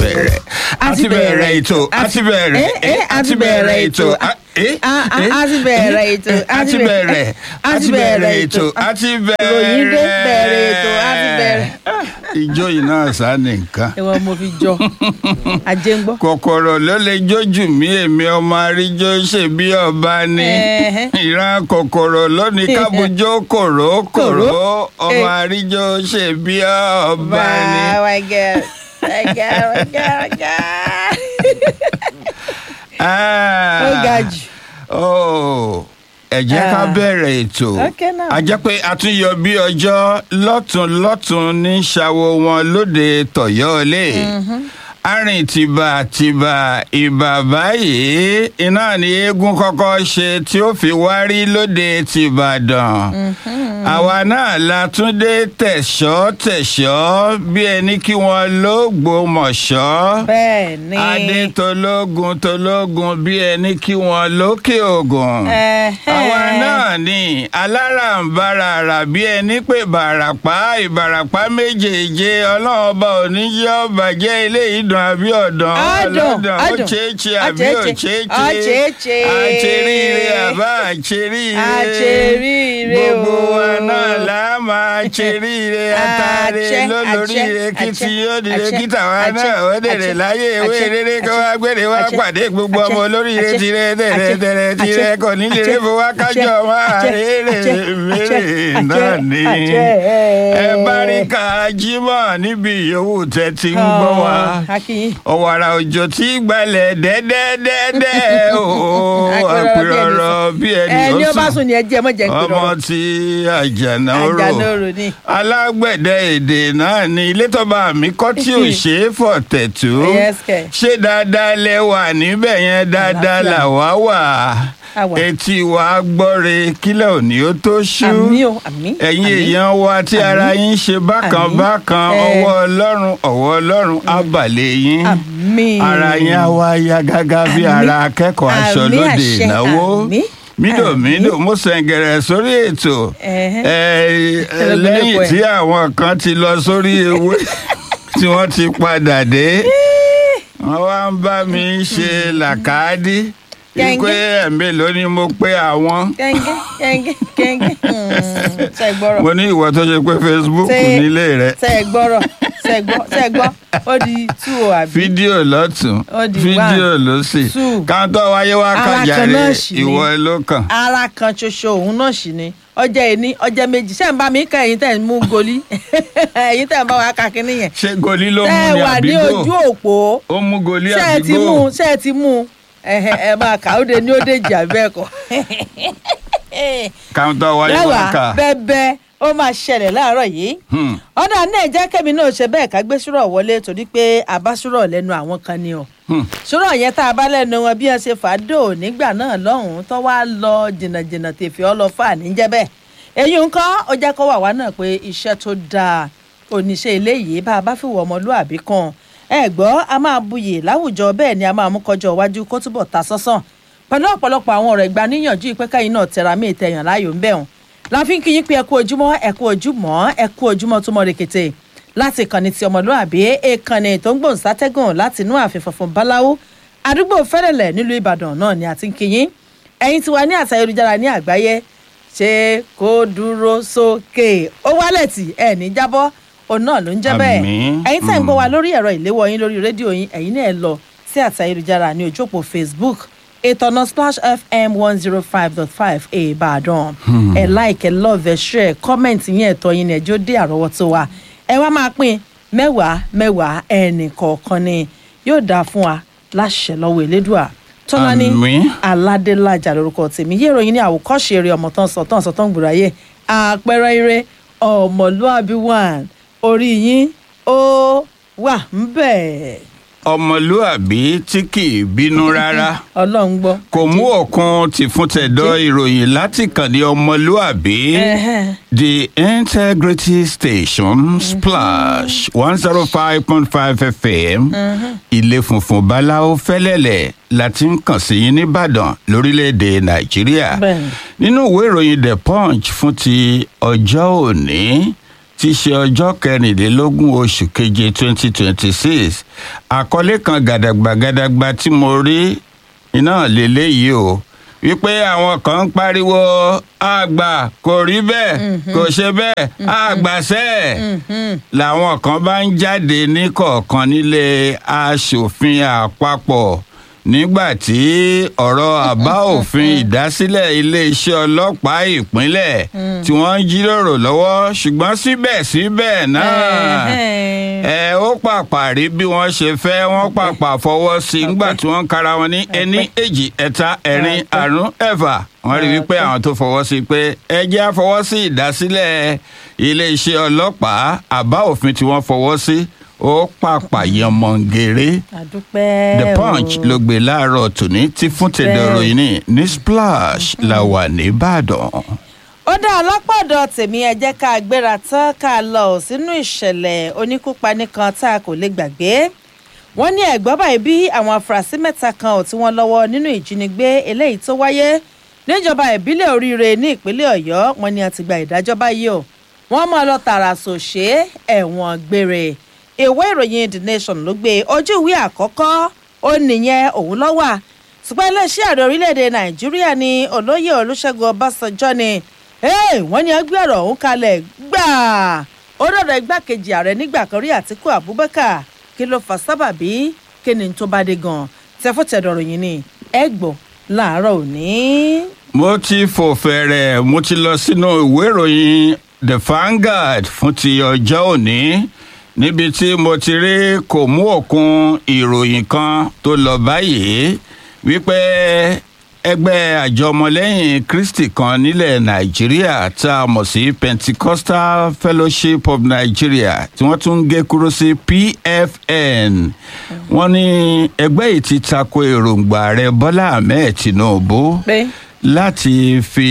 bẹ̀rẹ̀ a ti bẹ̀rẹ̀ ètò a ti bẹ̀rẹ̀ Eh, eh, a ti bẹ̀rẹ̀ ètò. a- eh, Ah, ah, eh, a ti bẹ̀rẹ̀ ètò, a ti bẹ̀rẹ̀ a ti bẹ̀rẹ̀ ètò a ti bẹ̀rẹ̀ Ròyìn dé bẹ̀rẹ̀ ètò, a ti bẹ̀rẹ̀. ìjó yìí náà sá nìkan ìwọ mo fi jọ ajé ń gbọ́. kòkòrò ló lè jójú mi èmi ọmọ àríjó ṣe bí ọba ni Ẹ̀hẹ́. ìran kòkòrò lónìí kábùjó kòró kòró Kòró. ọmọ Eh. àríjó ṣe bí ọba ni. Wow, my God. My God, my God, my God. Ah. ó ga jù. Oh, ẹ jẹ́ ká Ah. bẹ̀rẹ̀ ètò Okay now. a jẹ́ pé a tún yọ bí ọjọ́ lọ́tún lọ́tún ní ṣàwo wọn lóde tọ̀yọ́lé arìn tìbà tìbà ìbà báyìí iná ni eégún kọ́kọ́ ṣe tí ó fi wárí lóde tìbàdàn àwa náà la tún dé tẹ̀ṣọ́ tẹ̀ṣọ́ bí ẹni kí wọ́n ló gbòmọ̀ṣọ́ bẹ́ẹ̀ ni. adé tológun tológun bí ẹni kí wọn lókè ògùn. Ẹ̀hẹ́. àwa náà ni alárànbaràrà bí ẹni pé bàràpá ìbàràpá méjèèje ọlọ́run ọba òní jẹ́ ọbàjẹ́ ilé ìdùn àbí ọ̀dàn Adùn, ọlọ́dàn ó adùn. ṣeéṣe àbí Ó ò ṣeéṣe, ṣeéṣe ó ṣeéṣe. àṣeríire àbá àṣeríire Àṣeríire gbogbo o. wa náà là á máa ṣeríire àtàrí Àṣẹ, lólóríire àṣẹ, kí tí yóò dìde àṣẹ, kí tàwa àṣẹ, náà ó dèrè àṣẹ, láyé ewé àṣẹ, rere kó àṣẹ, wá gbére wá àṣẹ, pàdé gbogbo àṣẹ, ọmọ olóríire àṣẹ, tirẹ̀ tẹ̀rẹ̀ àṣẹ, tẹ̀rẹ̀ tirẹ̀ àṣẹ, kò ní lè àṣẹ, fowó kájọ àṣẹ, máa àṣẹ, rere àṣẹ, mèrè àṣẹ, náà ni. àṣẹ, ẹ bá rí ká jímọ̀ níbi ìyówù tẹ́ ti ń gbọ́ wa Oh, Akin. ọ̀wàrà òjò tí gbalẹ̀ dẹ́dẹ́dẹ́dẹ́ o àpérọ̀rọ̀ bí ẹni ẹni ó bá ó sùn ní ẹjẹ mọ̀jẹ̀ ń pè ọmọ lọ́rọ̀. tí àjànàrò àjànàrò ni. alágbẹ̀dẹ èdè náà ni ilé tọ́ba mi kọ́ tí ò ṣe é fọ̀tẹ̀ tó Yes, kẹ̀. ṣé dáadáa lẹ wà níbẹ̀ yẹn dáadáa Àlàáfíà. làwa wà A wà. etí wa gbọ́re kílẹ̀ òní ó tó ṣú àmì o àmì. ẹ̀yin àmì. èèyàn wa tí ara yín ṣe bákan Àmín. bákan Eh. ọwọ́ ọlọ́run ọwọ́ ọlọ́run á balẹ̀ yín àmì. ara yín á wá yá gágá bí Àmín. ara akẹ́kọ̀ọ́ aṣọ Àmín lóde àṣẹ, ìnáwó àmín. mídòmídò Àmín. mo sẹ̀ǹgẹ̀rẹ̀ sórí ètò Ẹ̀hẹ́. ẹ, Ẹlẹ́gbẹ̀lẹ́gbẹ̀. lẹ́yìn tí àwọn kan ti lọ sórí ewé tí wọ́n ti padà dé wọ́n wá ń bá mi ṣe làkàdí Gẹ́ngẹ́. wípé ẹ̀mí ló ní mo pé àwọn kẹ́ńgẹ́ kẹ́ńgẹ́ kẹ́ńgẹ́. ṣe gbọ́rọ̀. mo ní ìwọ tó ṣe pé Facebook Ṣé- nílé rẹ ṣe gbọ́rọ̀ ṣe gbọ́ ṣe gbọ́ ó di tú o àbí. fídíò lọ́tún Ó di fídíò one, lọ́sì two. káńtọ́ wáyé wá Ara kan kájàre náà sì ni. ìwọ ló kàn. ara kan ṣoṣo òun náà sì ni ọjọ́ ẹni ọjọ́ méjì ṣé ń bá mi kẹ́ ẹ̀yin tẹ̀ ń mú goli ẹ̀yin tẹ̀ ń bá wa ka kínní yẹn ṣé goli ló tẹ́ ẹ mú ní wà ní àbígbò ojú òpó ó mú goli ṣé ẹ ti mú àbígbò ṣé ẹ ti mú ẹ̀hẹ̀, ẹ máa kà ó de ní ó dé jà bẹ́ẹ̀ kọ́ káńtọ́ wáyé wá lẹ́wàá kà. bẹ́ẹ̀bẹ́ ó máa ṣẹlẹ̀ láàárọ̀ yìí Hmm. ọ̀dà náà jẹ́ kẹ́mi náà ṣe bẹ́ẹ̀ ká gbé ṣúrọ̀ wọlé torí pé àbá ṣúrọ̀ lẹ́nu àwọn kan ni o Hmm. ṣúrọ̀ yẹn tá a bá lẹ́nu wọn bí wọ́n ṣe fàádò nígbà náà lọ́hùn-ún tó wá lọ jìnnàjìnnà tèfé ọ lọ fà níjẹ́ bẹ́ẹ̀ èyí nǹkan ó jẹ́ kó wà wá náà pé iṣẹ́ tó dáa oníṣẹ́ eléyìí bá a bá fi wọ ọmọlúàbí kan ẹ gbọ́ a máa buyì láwùjọ bẹ́ẹ̀ ni a máa mú kọjọ iwájú kó túbọ̀ ta sọ́sàn pẹ̀lú ọ̀pọ̀lọpọ̀ àwọn ọ̀rọ̀ ìgbaníyànjú ìpẹ́kẹ́yìn náà tẹra mí ìtẹ̀yàn láàyò ń bẹ̀ wọ́n láfi ń kí yín pé ẹ kú ojúmọ́ ẹ kú ojúmọ́ ẹ kú ojúmọ́ tó mọ́ rekete láti ìkànnì ti ọmọlúàbí ìkànnì tó ń gbòǹ sátẹ́gùn láti inú ààfin funfun báláwo àdúgbò fẹ́rẹ̀lẹ̀ nílùú ìbàdàn náà ni àti ń kí yín ẹ̀yin tí wà ní àṣà ayélujára ní àgbáyé ṣé kó dúró sókè ó wálẹ̀ tì ẹ̀ ní jábọ́ òun náà ló ń jẹ́ bẹ́ẹ̀ Àmín. ẹ̀yin tẹ̀ ń gbọ́ wa lórí ẹ̀rọ ìléwọ́ yín lórí rédíò yín ẹ̀yin náà ẹ lọ sí àṣà ayélujára ní ojú òpó facebook ìtọ̀nà splash fm one zero five dot five ìbàdàn ẹ like ẹ love ẹ share comment yín ẹ̀tọ́ yín ní ẹjọ́ dé àrọ́wọ́tó wa ẹ wá máa pín mẹ́wàá mẹ́wàá ẹnì kọ̀ọ̀kan ni yóò dáa fún wa láṣẹ lọ́wọ́ elédùà tọ́lání Àmín. aládélájà lórúkọ tèmi yé ìròyìn ní àwòkọ́ṣe eré ọmọ tán sọ tán sọ tán gbòòrò ayé àpẹẹrẹ eré ọmọlúàbí one orí yín ó wà ń bẹ̀. ọmọlúàbí tí kì í bínú rárá ọlọ́run gbọ́. kò mú òkun tìfúntẹ̀dọ̀ ìròyìn láti kàn ní ọmọlúàbí Ẹhẹ́n. the integrity station splash one zero five point five fm ilé funfun báláwo fẹ́lẹ́lẹ̀ láti ń kàn sí yín nìbàdàn lórílẹ̀‐èdè nàìjíríà Bẹ́ẹ̀ni. nínú ìwé ìròyìn the punch fún ti ọjọ́ òní tí í ṣe ọjọ́ kẹrìnlélógún oṣù keje twenty twenty six àkọlé kan gàdàgbàgàdàgbà tí mo rí iná lélẹ́yìí o wípé àwọn kan ń pariwo àgbà kò rí bẹ́ẹ̀ kò ṣe bẹ́ẹ̀ àgbàṣẹ́ làwọn kan bá ń jáde ní kọ̀ọ̀kan nílé aṣòfin àpapọ̀ nígbà tí ọ̀rọ̀ àbá òfin ìdásílẹ̀ iléeṣẹ́ ọlọ́pàá ìpínlẹ̀ tí wọ́n ń jíròrò lọ́wọ́ ṣùgbọ́n síbẹ̀síbẹ̀ náà ẹ ó pàpà rí bí wọ́n ṣe fẹ́ wọ́n pàpà fọwọ́ sí i nígbà tí wọ́n ń kára wọn ní ẹní èjì ẹ̀ta ẹ̀rin àrún ẹ̀fà wọ́n rí wípé àwọn tó fọwọ́ sí i pé ẹ jẹ́ á fọwọ́ sí ìdásílẹ̀ iléeṣẹ́ ọlọ́pàá àbá òfin tí wọ́n fọwọ́ sí ó pàpà yànmọ̀ngèrè àdúpẹ́ the punch ló gbé láàárọ̀ tòní tí fún tẹ̀dọ̀rọ̀ yìí ní ní splash la wà nìbàdàn. ó dá ọlọ́pọ̀dọ̀ tèmi ẹ jẹ́ ká gbéra tán ká lọ sínú ìṣẹ̀lẹ̀ oníkúpani kan tá a kò lè gbàgbé wọ́n ní ẹ̀gbọ́n báyìí bí àwọn afurasí mẹ́ta kan ò tí wọ́n lọ́wọ́ nínú ìjínigbé eléyìí tó wáyé níjọba ìbílẹ̀ oríire ní ìpínlẹ̀ ọ̀yọ́ wọn ni a ti gba ìdájọ́ báyìí o wọ́n máa lọ tààrà sòṣé ẹ̀wọ̀n gbére ìwé ìròyìn the nation ló gbé ojú ìwé àkọ́kọ́ ó nìyẹn òun lọ́wà ṣùgbọ́n iléeṣẹ́ ààrẹ orílẹ̀-èdè nàìjíríà ni olóyè olùṣègùn ọbásanjọ́ ni wọ́n ní ẹgbẹ́ ọ̀rọ̀ ọ̀hún kalẹ̀ gbàá ó dọ̀dọ̀ igbákejì ààrẹ nígbà kan rí àtìkú abubakar kí ló fà sábàbí kí ni tó bá dé gan tẹfọ́tẹ̀dọ̀rọ̀ yìí ni ẹ gbọ́ láàárọ̀ òní. mo ti fò fẹ̀rẹ̀ mo ti lọ sínú ìwé ìròyìn the Vanguard fún ti ọjọ́ òní níbi tí mo ti rí kò mú òkun ìròyìn kan tó lọ báyìí wípé ẹgbẹ́ àjọ ọmọlẹ́yìn kristi kan nílẹ̀ nàìjíríà tá a mọ̀ sí pentecostal fellowship of nigeria tí wọ́n tún ń gé kúrò sí pfn wọ́n ní ẹgbẹ́ yìí ti tako èròǹgbà rẹ̀ bọ́lá ahmed tinubu láti fi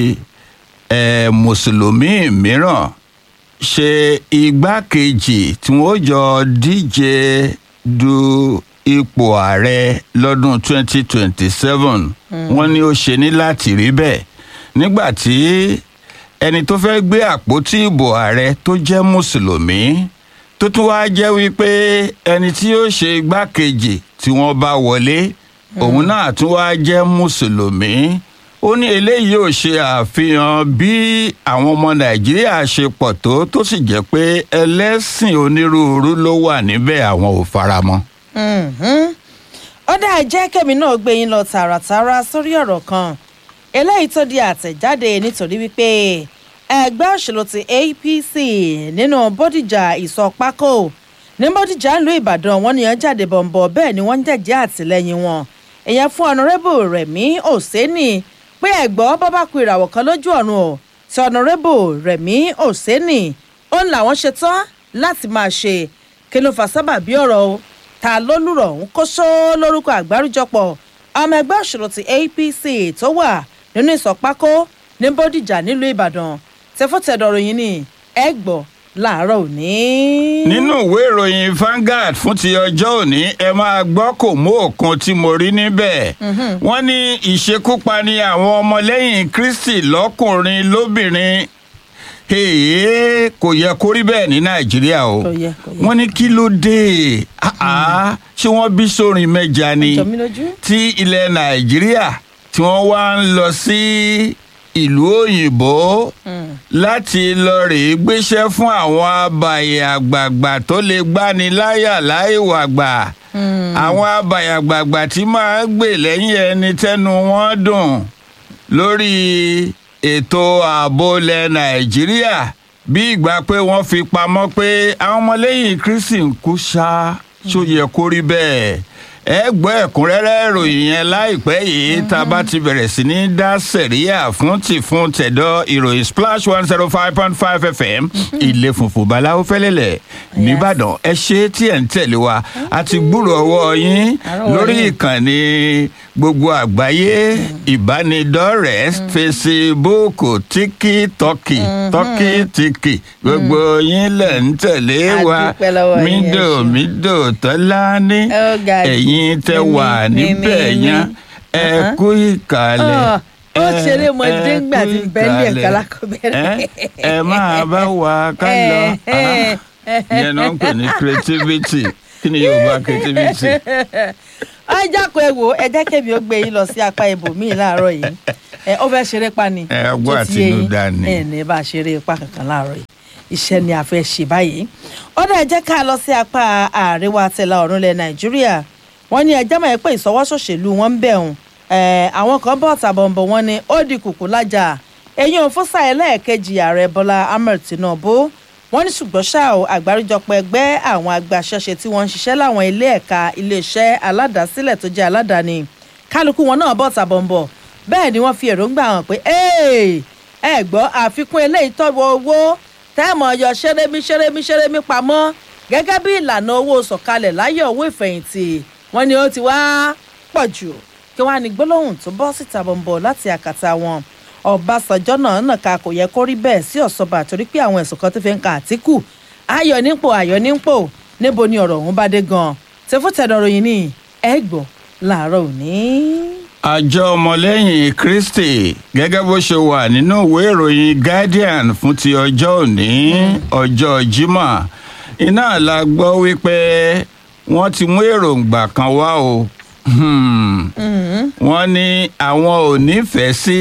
eh, mùsùlùmí mìíràn ṣe igbákejì tí wọ́n jọ díje du ipò ààrẹ lọ́dún 2027 wọ́n ní ó ṣe ní láti rí bẹ́ẹ̀ nígbà tí ẹni tó fẹ́ gbé àpótí ìbò ààrẹ tó jẹ́ mùsùlùmí tó tún wá jẹ́ wípé ẹni tí yóò ṣe igbákejì tí wọ́n bá wọlé òun náà tún wá jẹ́ mùsùlùmí ó ní eléyìí ò ṣe àfihàn bí àwọn ọmọ nàìjíríà ṣe pọ̀ tó tó sì jẹ́ pé ẹlẹ́sìn onírúurú ló wà níbẹ̀ àwọn ò faramọ́ ó dáa jẹ́ kẹ́mi náà gbé yín lọ tààràtààrà sórí ọ̀rọ̀ kan eléyìí tó di àtẹ̀jáde nítorí wípé ẹgbẹ́ òṣèlú ti apc nínú bódìjà ìsọpákó ní bódìjà ìlú ìbàdàn wọn nìyẹn jáde bọ̀m̀bọ̀ bẹ́ẹ̀ ni wọ́n ń jẹ̀jẹ́ àtìlẹ́yìn wọn èèyàn fún ọ̀nàrẹ́bù rẹ̀mí òsénì pé ẹ̀gbọ́n bábà ku ìràwọ̀ kan lójú ọ̀run o ti ọ̀nàrẹ́bù rẹ̀mí òsénì ó ń làwọn ṣe tán láti máa ṣe kí ló fà sábàbí ọ̀rọ̀ o ta ló lùrọ̀ ń kó só lórúkọ àgbáríjọpọ̀ ọmọ ẹgbẹ́ òṣèlú ti apc tó wà nínú ìsọpákó ní bódìjà nílùú ìbàdàn tẹfọ́tẹ̀dọ̀rọ̀ yìí ni ẹ gbọ́ láàárọ̀ òní. nínú ìwé ìròyìn Vanguard fún ti ọjọ́ òní ẹ máa gbọ́ kò mú òkun tí mo rí níbẹ̀ wọ́n ní ìṣekúpani àwọn ọmọlẹ́yìn kristi lọ́kùnrin lóbìnrin èèyàn kò yẹ kó rí bẹ́ẹ̀ ní nàìjíríà o Kò yẹ, kò yẹ. wọ́n ní kí ló dé Ah, ah, ṣé wọ́n bí sórin mẹ́ja ni Jọ mí lójú. tí ilẹ̀ nàìjíríà tí wọ́n wá ń lọ sí ìlú òyìnbó láti lọ rèé gbéṣẹ́ fún àwọn abàyè àgbààgbà tó lè gbani láyà láìwàgbà àwọn abàyè àgbààgbà tí máa ń gbè lẹ́yìn ẹni tẹ́nu wọn dùn lórí ètò ààbò ilẹ̀ nàìjíríà bí ìgbà pé wọ́n fi pamọ́ pé àwọn ọmọlẹ́yìn kristi ń kú ṣá ṣó yẹ kó rí bẹ́ẹ̀ ẹ gbọ́ ẹ̀kúnrẹ́rẹ́ ìròyìn yẹn láìpẹ́ yìí tá a bá ti bẹ̀rẹ̀ sí ní dá sẹ̀ríyà fún ti fún tẹ̀dọ̀ ìròyìn splash one zero five point five fm ilé funfun baláwo fẹ́lẹ́lẹ̀ nìbàdàn ẹ ṣe tí ẹ̀ ń tẹ̀lé wa a ti gbúrò ọwọ́ yín Àárọ̀ lórí yín. ìkànnì gbogbo àgbáyé ìbánidọ́rẹ̀ẹ́ fesibúùkù tíkítọ́kì tọ́kìtìkì gbogbo yín lẹ̀ ń tẹ̀lé A wa dúpẹ́ lọ́wọ́ yín, ẹ mídò ṣeun. mídò tọ́lá ní Ó ga jù. ẹ̀yin tẹ Mímí, wà níbẹ̀ mímí, yẹn mímí. ẹ Uh-huh. kú ìkàlẹ̀ Oh, ó ṣeré mọdé ńgbà tí ń bẹ́ẹ̀ ní ẹ̀ka lákọ̀ọ́bẹ̀rẹ̀. ẹ máa bá wa ká lọ yẹn náà ń pè ní creativity kí ni yorùbá creativity. ẹ jákòó ẹ wò ẹ jẹ́ kébi ó gbé yín lọ sí apá ibòmíì láàárọ̀ yìí ẹ ó fẹ́ ṣeré pa ni. Ẹ, ọgbọ́n tó ti yé yín. àtinúdá ni. ẹ ní bá a ṣeré pa kankan láàárọ̀ yìí iṣẹ́ ni a fẹ́ ṣe báyìí. ó dẹ̀ jẹ́ ká lọ sí apá àríwá tẹ̀lá ọ̀run ilẹ̀ nàìjíríà wọ́n ní ẹjẹ́ mọ̀ ẹ́ pé ìsọwọ́sọ̀ṣèlú wọn ń bẹ̀ hùn àwọn kan bọ̀ tàbọ̀nbọ̀ wọn ni ó di kùkù lájà èyí ò fún sáà ẹlẹ́ẹ̀kejì ààrẹ bọ́lá ahmed tinubu wọ́n ní ṣùgbọ́n ṣá o àgbáríjọpọ̀ ẹgbẹ́ àwọn agbaṣẹ́ṣe tí wọ́n ń ṣiṣẹ́ láwọn ilé ẹ̀ka iléeṣẹ́ aládàásílẹ̀ tó jẹ́ aládàáni kálukú wọn náà bọ̀ tàbọ̀nbọ̀ bẹ́ẹ̀ ni wọ́n fi èròǹgbà hàn pé "Hey, ẹ gbọ́ àfikún eléyìí tọ́wọ́ owó tẹ́ẹ̀mọ̀ yọ ṣẹ́rẹ́mí ṣẹ́rẹ́mí ṣẹ́rẹ́mí pamọ́ gẹ́gẹ́ bí ìlànà owó sọ̀kalẹ̀ láyọ̀ owó ìfẹ̀yìntì wọ́n ní ó ti wá pọ̀ jù kí wọ́n á ní gbólóhùn tó bọ́ síta bọ̀m̀bọ̀ láti àkàtà wọn ọ̀básànjọ́ náà nàka kò yẹ kó rí bẹ́ẹ̀ sí ọ̀sọ́ba torí pé àwọn ẹ̀sùn kan tó fi ń ka àtìkù ayọ̀ nípò ayọ̀ nípò níbo ni ọ̀rọ̀ ọ̀hún bá dé gan-an tẹfútẹ̀dọ̀ ròyìn ní ẹ gbọ́ láàárọ̀ òní. àjọ ọmọlẹ́yìn kristi gẹ́gẹ́ bó ṣe wà nínú ìwé ìròyìn guardian fún ti ọjọ́ òní ọjọ́ jímọ̀ iná la gbọ́ wípé wọ́n ti mú èròǹgbà kan wá o Hmm. wọ́n ní àwọn ò nífẹ̀ẹ́ sí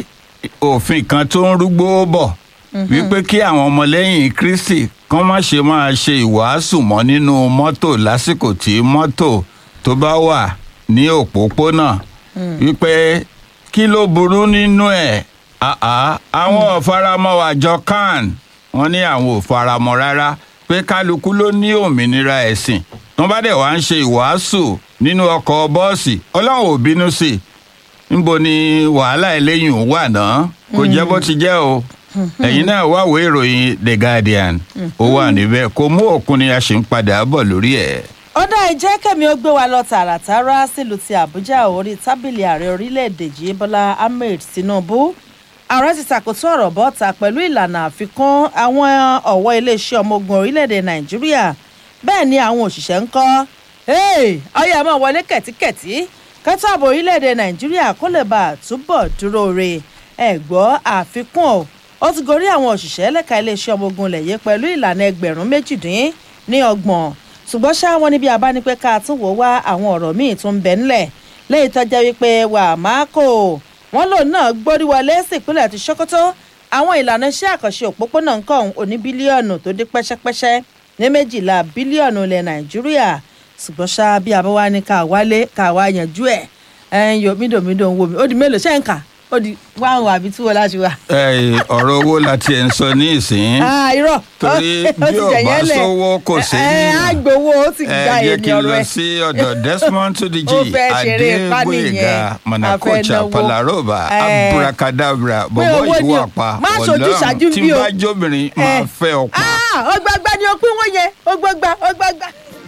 òfin kan tó ń rúgbó bọ̀ wípé kí àwọn ọmọlẹ́yìn kristi kán má ṣe máa ṣe ìwàásù mọ́ nínú mọ́tò lásìkò tí mọ́tò tó bá wà ní òpópónà wípé kí ló burú nínú ẹ̀ àá àwọn ò faramọ́ àjọ can wọ́n ní àwọn ò faramọ́ rárá pé kálukú ló ní òmìnira ẹ̀sìn wọ́n bá dẹ̀ wá ń ṣe ìwàásù nínú ọkọ̀ bọ́ọ̀sì ọlọ́run ò bínú sí i níbo ni wàhálà eléyìí ń wà náà kò jẹ́ bó ti jẹ́ o ẹ̀yin náà wá wo ìròyìn the guardian ó wà níbẹ̀ kò mú òkun ni a ṣì ń padà bọ̀ lórí ẹ̀. ọ̀dà ìjẹ́ kẹ́mi ó gbé wa lọ tààràtàrà sílùú ti àbújá orí tábìlì ààrẹ orílẹ̀-èdè yìí bọ́lá ahmed tinubu ààrẹ ti ṣàkóso ọ̀rọ̀ bọ́ta pẹ̀lú ìlànà àfikún àwọn ọ̀wọ́ iléeṣẹ́ ọmọ ogun orílẹ̀-èdè nàìjíríà bẹ́ẹ̀ ni àwọn òṣìṣẹ́ ń kọ́ ọyọ ẹ̀ mọ̀ wọlé kẹ̀tíkẹ̀tí kẹ́tọ́ ààbò orílẹ̀-èdè nàìjíríà kó lè bá a túbọ̀ dúró re ẹ̀ gbọ́ àfikún ọ̀ ó ti gorí àwọn òṣìṣẹ́ lẹ́ka iléeṣẹ́ ọmọ ogun lẹ̀yẹ pẹ̀lú ìlànà ẹgbẹ̀rún méjìdín ní ọgbọ̀n ṣùgbọ́n ṣá wọn níbi àbánipẹ́ ká tún wò wá àwọn ọ̀rọ̀ míì tó ń bẹ ńlẹ̀ lẹ́yìn tó jẹ́ wípé wà á máa kó wọn lòun náà gbórí wọlé sípínlẹ̀ ti ṣókótó àwọn ìlànà iṣẹ́ àkànṣe òpópónà nǹkan òní bílíọ̀nù tó dé pẹ́ṣẹ́pẹ́ṣẹ́ ní méjìlá bílíọ̀nù ilẹ̀ nàìjíríà ṣùgbọ́n ṣá bí abáwá ní ká wálé ká wá yanjú ẹ̀ ẹ̀ ń yo mídòmídò ń wò mí ó di mélòó ṣẹ́ ń kà ó di wáhùn àbí tí wọ́n láti wá. ẹ ọ̀rọ̀ owó la tiẹ̀ ń sọ ní ìsín Ah, irọ́ torí bí ò bá sówó kò sí ẹ ẹ á gbowó ó sì ẹ gba jẹ́ èmi kí n ọ̀rọ̀ lọ ẹ. sí ọ̀dọ̀ desmond tudiji Ó fẹ́ ṣeré ipá adégbòyega nìyẹn. manakocha A fẹ́ náwó. palaroba Eh. abracadabra Pé bọ̀bọ̀ owó yìí ni wà o. pa Má ṣojú ṣáájú tí bí n o. bá jóbìnrin máa Eh. fẹ́ ọ̀pá. Ah, ọgbàgbà ni o pín wọ́n yẹn ọgbàgbà ọgbàgbà.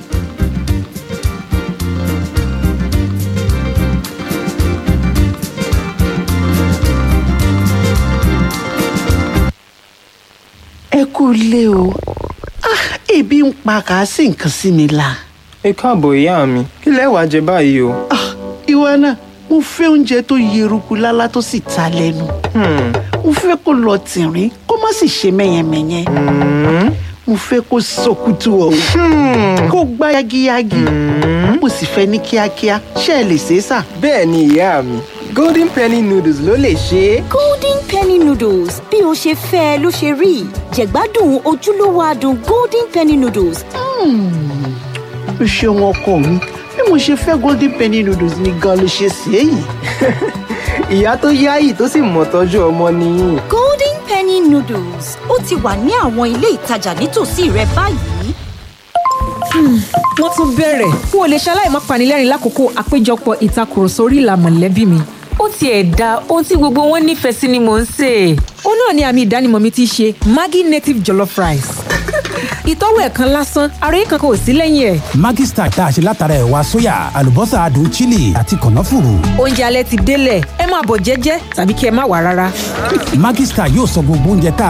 ẹ kú ilé o ah ebi ń pa kàásì nǹkan sí mi la ẹ káàbọ̀ ìyá mi kí lẹ wàá jẹ báyìí o. ah ìwọ náà mo fẹ́ oúnjẹ tó yeruku lálá tó sì ta lẹ́nu Hmm, mo fẹ́ kó lọ tìrín kó má sì ṣe mẹ́yẹmẹ́yẹ hmm, mo fẹ́ kó sọkútù ọ̀hún kó gbá yagiyagi mo sì fẹ́ ní kíákíá ṣé ẹ lè ṣe é sà. bẹ́ẹ̀ ni ìyá mi golden penny noodles ló lè ṣe é. golden penny noodles bí o ṣe fẹ́ ẹ ló ṣe rí jẹ̀gbádùn ojúlówó adùn golden penny noodles o ṣeun ọkọ mi bí mo ṣe fẹ́ golden penny noodles ni gan ló ṣe ṣe é yìí. ìyá tó yáyì tó sì mọ̀ tọ́jú ọmọ nìyí. golden penny noodles ó ti wà ní àwọn ilé ìtajà nítòsí rẹ báyìí. wọ́n tún bẹ̀rẹ̀ n ò lè ṣaláì má panilẹ́rìn lákòókò àpéjọpọ̀ ìtakùrọ̀sọ orí ìlà mọ̀lẹ́bí mi. ó tiẹ̀ da ohun tí gbogbo wọn nífẹ̀ẹ́ sí ni mò ń sè é. ó náà ni àmì ìdánimọ̀ mi ti ṣe maggi native jollof rice. ìtọ́wò ẹ̀ kan lásán ara yìí kankan ò sí lẹ́yìn ẹ̀. Maggi Star tá a ṣe látara ẹ̀wà sóyà àlùbọ́sà adùn chili àti kànáfùrù. oúnjẹ alẹ́ ti délẹ̀ ẹ máa bọ̀ jẹ́jẹ́ tàbí kí ẹ má wà rárá. Maggi Star yóò sọ gbogbo oúnjẹ tá